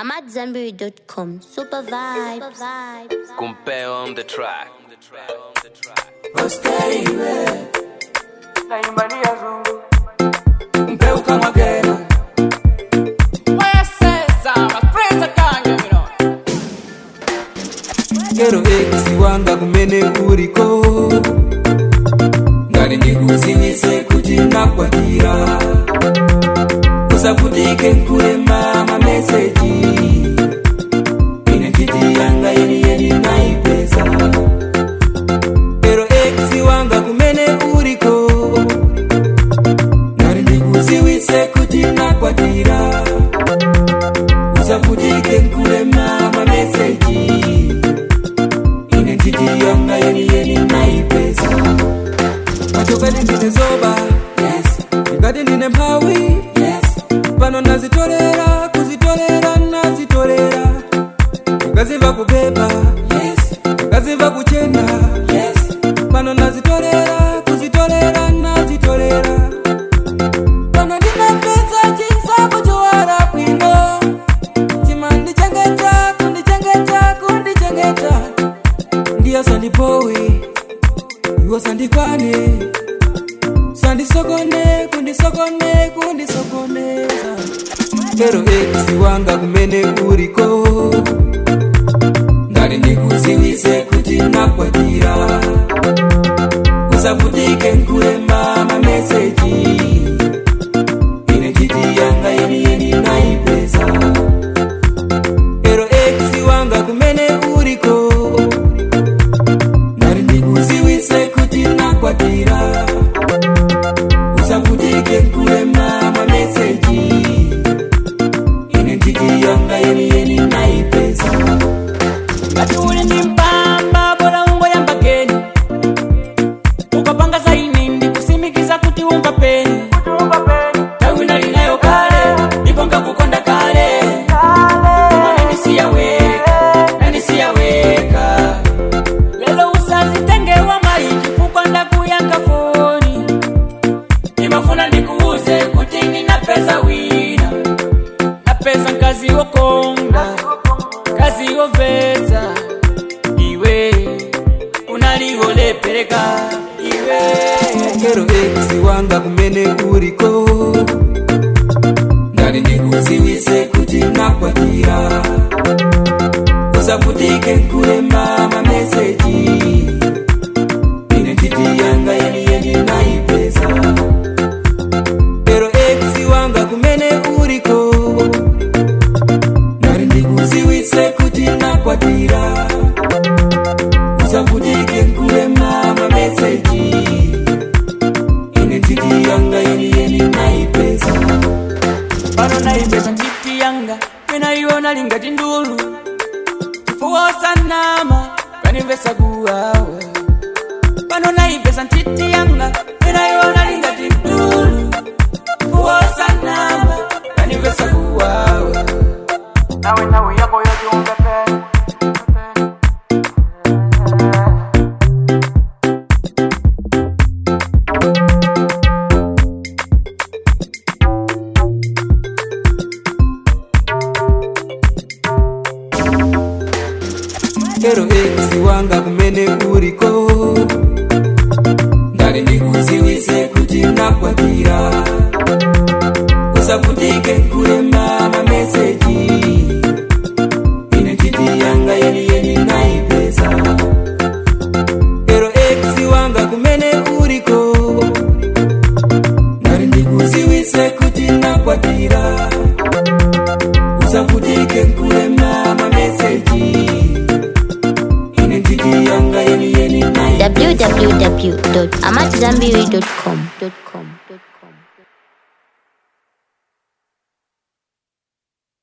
I'm at Zenberry.com. Super vibes. Compare on the track. naimbalia zungu mpeuka mwagera kero ekisi wanga kumene kuliko ngati ndikuziwise kuti nakwatira usavutike nkulema mameseji ine ntiti yanga yeniyeni naipeza kero ekisi wanga kumene uliko ngati ndikuziwise kuti nakwatira usavutike nkulema mameseji ine ntiti yanga yeniyeni naipeza achokati ndine zoba yes. ngati ndine mphawi yes. pano nazitolera kuzitolera nazitolera ngazimva kupepa yes. ngazimva kuchena yes. pano nazitolera kuzitolera nazitolera pano ndinapeza chinsapo chowala bwino chimandichengeta kundichengeta kundichengeta ndiyo sandipowe iwo sandikwane sandisokone kundisokone kundisokoneza kero ekisi wanga kumene uliko ngati ndikuziwise kuti nakwatira usavutike nkulema mameseji ine ntiti yanga yeniyeni naipeza kero ekisi wanga kumene uliko ngati ndikuziwise kuti nakwatira usavutike nkulema mameseji ine ntiti yanga yeniyeni naipeza ngati uli ndi mpamba bora ungoyamba keni ukapanga zaini ndikusimikiza kuti umva peni tawi nalinayo kale ndipo ngakukonda kale koma nandisiyaweka nandisiyaweka lelo usazitengewa mayi chifukwa ndakuyankha foni nimafuna ndikuuze kuti ninapeza wina napeza mkazi wokonga kazi woveza iwe unalivolepereka iwe kero ekisi wanga kumene uliko ngati ndikuziwise kuti nakwatira usavutike nkulema mameseji ine ntiti yanga yeniyeni naipeza kero ekisi wanga kumene uliko ngati ndikuziwise kuti nakwatira usavutike nkulema mameseji ine ntiti yanga yeniyeni naipeza pano naipeza ntiti yanga penaiona lingati ndulu chifuwosanama kanimvesa kuwawa pano naipeza ntiti yanga penaiona lingati ndulu chifuwosanama kanimvesa kuwawa nawe nawe yako yotiunga peni kero ekisi wanga kumene uliko ngati ndikuziwise kuti nakwatira usavutike nkulema mameseji ine ntiti yanga yeniyeni naipeza kero ekisi wanga kumene uliko ngati ndikuziwise kuti nakwatira usavutike nkulema mameseji ine ntiti yanga yeniyeni naipeza www.amatzambiri.com.